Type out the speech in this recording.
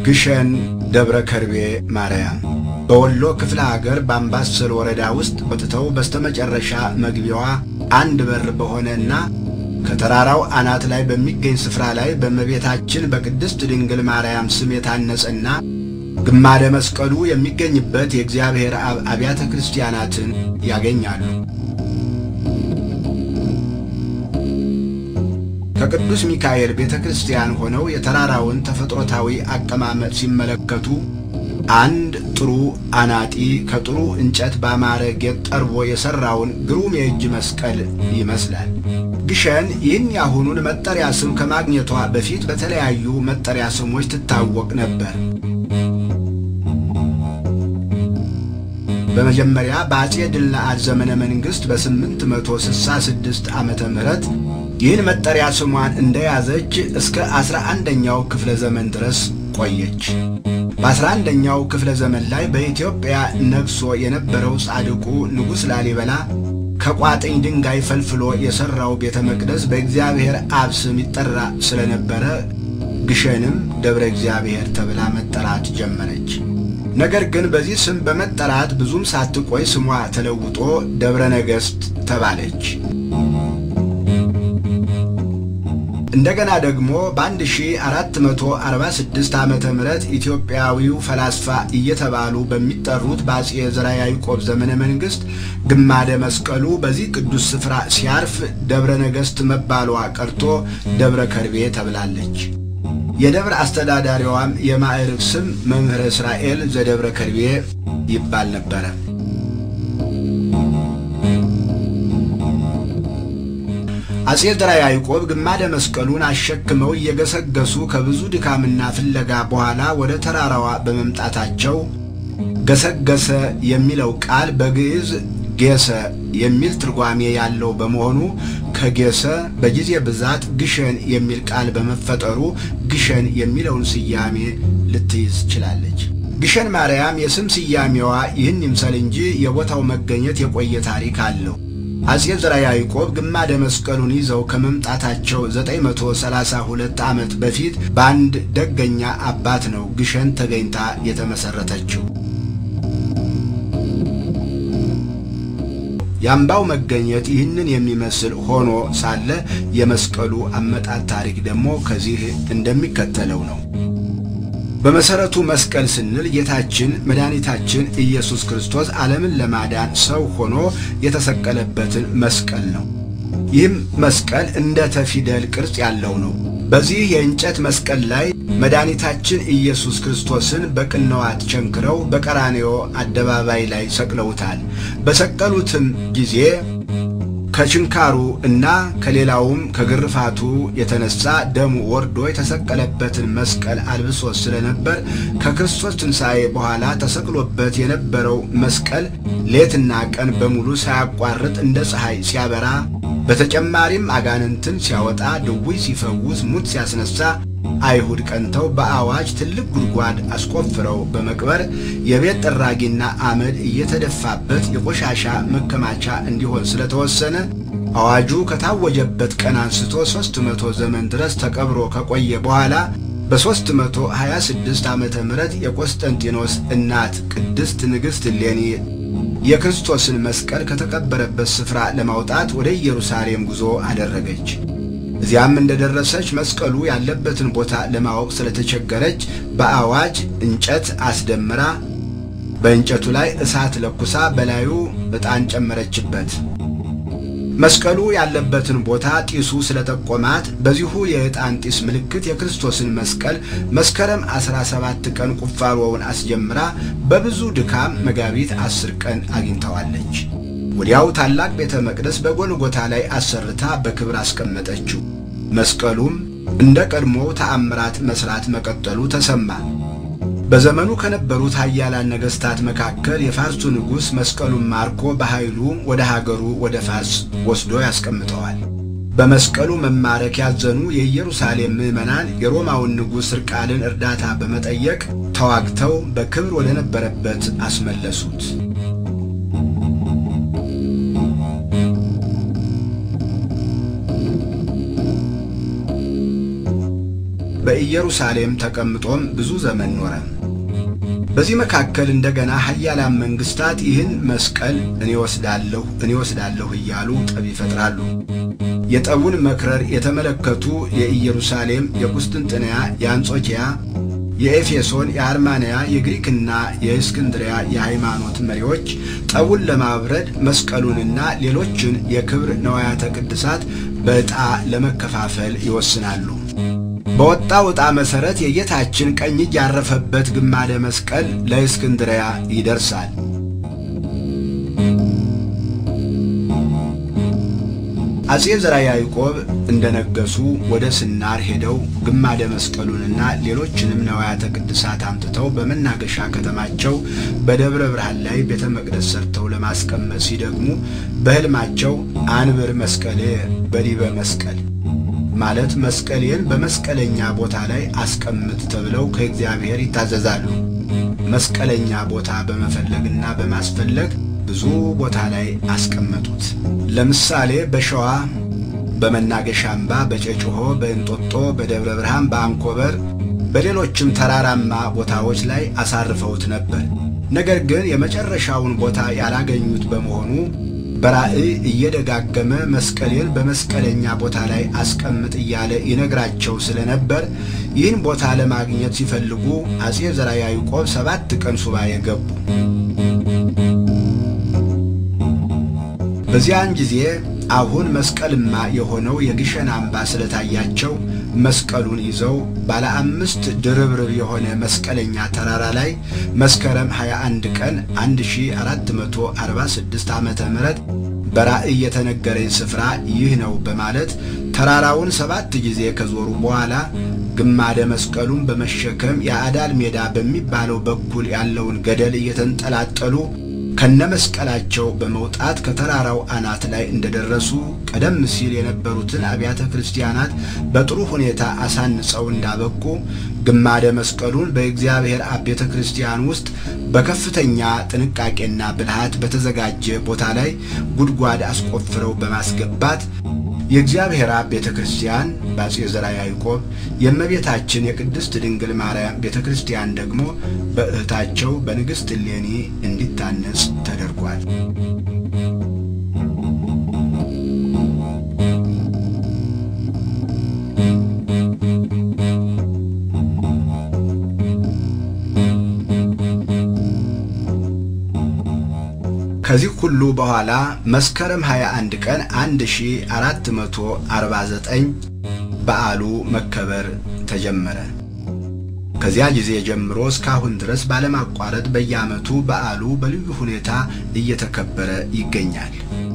ግሸን ደብረ ከርቤ ማርያም በወሎ ክፍለ ሀገር በአምባሰል ወረዳ ውስጥ ወጥተው በስተመጨረሻ መግቢያዋ አንድ በር በሆነና ከተራራው አናት ላይ በሚገኝ ስፍራ ላይ በእመቤታችን በቅድስት ድንግል ማርያም ስም የታነጸና ግማደ መስቀሉ የሚገኝበት የእግዚአብሔር አብ አብያተ ክርስቲያናትን ያገኛሉ። ከቅዱስ ሚካኤል ቤተ ክርስቲያን ሆነው የተራራውን ተፈጥሮታዊ አቀማመጥ ሲመለከቱ አንድ ጥሩ አናጢ ከጥሩ እንጨት ባማረ ጌጥ ጠርቦ የሠራውን ግሩም የእጅ መስቀል ይመስላል። ግሸን ይህን ያሁኑን መጠሪያ ስም ከማግኘቷ በፊት በተለያዩ መጠሪያ ስሞች ትታወቅ ነበር። በመጀመሪያ በአጼ ድልነአድ ዘመነ መንግሥት በ866 ዓመተ ምህረት ይህን መጠሪያ ስሟን እንደያዘች እስከ ዐሥራ አንደኛው ክፍለ ዘመን ድረስ ቆየች። በዐሥራ አንደኛው ክፍለ ዘመን ላይ በኢትዮጵያ ነግሶ የነበረው ጻድቁ ንጉሥ ላሊበላ ከቋጥኝ ድንጋይ ፈልፍሎ የሠራው ቤተ መቅደስ በእግዚአብሔር አብ ስም ይጠራ ስለነበረ ግሸንም ደብረ እግዚአብሔር ተብላ መጠራት ጀመረች። ነገር ግን በዚህ ስም በመጠራት ብዙም ሳትቆይ ስሟ ተለውጦ ደብረ ነገሥት ተባለች። እንደገና ደግሞ በ1446 ዓመተ ምህረት ኢትዮጵያዊው ፈላስፋ እየተባሉ በሚጠሩት በአጼ ዘርዓ ያዕቆብ ዘመነ መንግሥት ግማደ መስቀሉ በዚህ ቅዱስ ስፍራ ሲያርፍ ደብረ ነገሥት መባሏ ቀርቶ ደብረ ከርቤ ተብላለች። የደብረ አስተዳዳሪዋም የማዕረግ ስም መምህረ እስራኤል ዘደብረ ከርቤ ይባል ነበረ። አጼ ዘርዓ ያዕቆብ ግማደ መስቀሉን አሸክመው እየገሰገሱ ከብዙ ድካምና ፍለጋ በኋላ ወደ ተራራዋ በመምጣታቸው ገሰገሰ የሚለው ቃል በግዕዝ ጌሰ የሚል ትርጓሜ ያለው በመሆኑ ከጌሰ በጊዜ ብዛት ግሸን የሚል ቃል በመፈጠሩ ግሸን የሚለውን ስያሜ ልትይዝ ችላለች። ግሸን ማርያም የስም ስያሜዋ ይህን ይምሰል እንጂ የቦታው መገኘት የቆየ ታሪክ አለው። አጼ ዘርዓ ያዕቆብ ግማደ መስቀሉን ይዘው ከመምጣታቸው 932 ዓመት በፊት በአንድ ደገኛ አባት ነው ግሸን ተገኝታ የተመሠረተችው። የአምባው መገኘት ይህንን የሚመስል ሆኖ ሳለ የመስቀሉ አመጣጥ ታሪክ ደግሞ ከዚህ እንደሚከተለው ነው። በመሠረቱ መስቀል ስንል ጌታችን መድኃኒታችን ኢየሱስ ክርስቶስ ዓለምን ለማዳን ሰው ሆኖ የተሰቀለበትን መስቀል ነው። ይህም መስቀል እንደ ተፊደል ቅርጽ ያለው ነው። በዚህ የእንጨት መስቀል ላይ መድኃኒታችን ኢየሱስ ክርስቶስን በቅንዋት ቸንክረው በቀራንዮ አደባባይ ላይ ሰቅለውታል። በሰቀሉትም ጊዜ ከችንካሩ እና ከሌላውም ከግርፋቱ የተነሳ ደሙ ወርዶ የተሰቀለበትን መስቀል አልብሶ ስለነበር ከክርስቶስ ትንሣኤ በኋላ ተሰቅሎበት የነበረው መስቀል ሌትና ቀን በሙሉ ሳያቋርጥ እንደ ፀሐይ ሲያበራ፣ በተጨማሪም አጋንንትን ሲያወጣ፣ ድውይ ሲፈውስ፣ ሙት ሲያስነሳ አይሁድ ቀንተው በአዋጅ ትልቅ ጉድጓድ አስቆፍረው በመቅበር የቤት ጠራጊና አመድ እየተደፋበት የቆሻሻ መከማቻ እንዲሆን ስለተወሰነ አዋጁ ከታወጀበት ቀን አንስቶ ሦስት መቶ ዘመን ድረስ ተቀብሮ ከቆየ በኋላ በሦስት መቶ ሀያ ስድስት ዓመተ ምህረት የቆስጠንጢኖስ እናት ቅድስት ንግሥት እሌኒ የክርስቶስን መስቀል ከተቀበረበት ስፍራ ለማውጣት ወደ ኢየሩሳሌም ጉዞ አደረገች። እዚያም እንደደረሰች መስቀሉ ያለበትን ቦታ ለማወቅ ስለተቸገረች በአዋጅ እንጨት አስደምራ በእንጨቱ ላይ እሳት ለኩሳ በላዩ ዕጣን ጨመረችበት። መስቀሉ ያለበትን ቦታ ጢሱ ስለጠቆማት በዚሁ የዕጣን ጢስ ምልክት የክርስቶስን መስቀል መስከረም 17 ቀን ቁፋሮውን አስጀምራ በብዙ ድካም መጋቢት አስር ቀን አግኝተዋለች። ወዲያው ታላቅ ቤተ መቅደስ በጎልጎታ ላይ አሰርታ በክብር አስቀመጠችው። መስቀሉም እንደ ቀድሞው ተአምራት መስራት መቀጠሉ ተሰማ። በዘመኑ ከነበሩት ኃያላን ነገሥታት መካከል የፋርሱ ንጉሥ መስቀሉን ማርኮ በኃይሉ ወደ ሀገሩ ወደ ፋርስ ወስዶ ያስቀምጠዋል። በመስቀሉ መማረክ ያዘኑ የኢየሩሳሌም ምዕመናን የሮማውን ንጉሥ እርቃልን እርዳታ በመጠየቅ ተዋግተው በክብር ወደ ነበረበት አስመለሱት። በኢየሩሳሌም ተቀምጦም ብዙ ዘመን ኖረ። በዚህ መካከል እንደገና ኃያላን መንግስታት ይህን መስቀል እኔ ወስዳለሁ እኔ ወስዳለሁ እያሉ ጠብ ይፈጥራሉ። የጠቡን መክረር የተመለከቱ የኢየሩሳሌም፣ የቁስጥንጥንያ፣ የአንጾኪያ፣ የኤፌሶን፣ የአርማንያ፣ የግሪክና የእስክንድሪያ የሃይማኖት መሪዎች ጠቡን ለማብረድ መስቀሉንና ሌሎችን የክብር ነዋያተ ቅድሳት በዕጣ ለመከፋፈል ይወስናሉ። በወጣው ዕጣ መሠረት የጌታችን ቀኝ እጅ ያረፈበት ግማደ መስቀል ለእስክንድሪያ ይደርሳል። አጼ ዘርዓ ያዕቆብ እንደነገሱ ወደ ስናር ሄደው ግማደ መስቀሉንና ሌሎችንም ነዋያተ ቅድሳት አምጥተው በመናገሻ ከተማቸው በደብረ ብርሃን ላይ ቤተ መቅደስ ሰርተው ለማስቀመጥ ሲደግሙ በሕልማቸው አንብር መስቀሌ በዲበ መስቀል ማለት መስቀሌን በመስቀለኛ ቦታ ላይ አስቀምጥ ተብለው ከእግዚአብሔር ይታዘዛሉ። መስቀለኛ ቦታ በመፈለግና በማስፈለግ ብዙ ቦታ ላይ አስቀመጡት። ለምሳሌ በሸዋ በመናገሻ አምባ፣ በጨጭሆ፣ በእንጦጦ፣ በደብረ ብርሃን፣ በአንኮበር፣ በሌሎችም ተራራማ ቦታዎች ላይ አሳርፈውት ነበር። ነገር ግን የመጨረሻውን ቦታ ያላገኙት በመሆኑ በራእይ እየደጋገመ መስቀሌን በመስቀለኛ ቦታ ላይ አስቀምጥ እያለ ይነግራቸው ስለነበር ይህን ቦታ ለማግኘት ሲፈልጉ አጼ ዘርዓ ያዕቆብ ሰባት ቀን ሱባኤ ገቡ። በዚያን ጊዜ አሁን መስቀልማ የሆነው የግሸን አምባ ስለታያቸው መስቀሉን ይዘው ባለ አምስት ድርብርብ የሆነ መስቀለኛ ተራራ ላይ መስከረም 21 ቀን 1446 ዓመተ ምህረት በራእይ የተነገረኝ ስፍራ ይህ ነው በማለት ተራራውን ሰባት ጊዜ ከዞሩ በኋላ ግማደ መስቀሉን በመሸከም የአዳል ሜዳ በሚባለው በኩል ያለውን ገደል እየተንጠላጠሉ ከነመስቀላቸው በመውጣት ከተራራው አናት ላይ እንደደረሱ ቀደም ሲል የነበሩትን አብያተ ክርስቲያናት በጥሩ ሁኔታ አሳንጸው እንዳበቁ ግማደ መስቀሉን በእግዚአብሔር አብ ቤተ ክርስቲያን ውስጥ በከፍተኛ ጥንቃቄና ብልሃት በተዘጋጀ ቦታ ላይ ጉድጓድ አስቆፍረው በማስገባት የእግዚአብሔር አብ ቤተ ክርስቲያን በአጼ ዘርዓ ያዕቆብ የእመቤታችን የቅድስት ድንግል ማርያም ቤተ ክርስቲያን ደግሞ በእህታቸው በንግሥት እሌኒ እንዲታነጽ ተደርጓል። ከዚህ ሁሉ በኋላ መስከረም 21 ቀን 1449 በዓሉ መከበር ተጀመረ። ከዚያ ጊዜ ጀምሮ እስካሁን ድረስ ባለማቋረጥ በየዓመቱ በዓሉ በልዩ ሁኔታ እየተከበረ ይገኛል።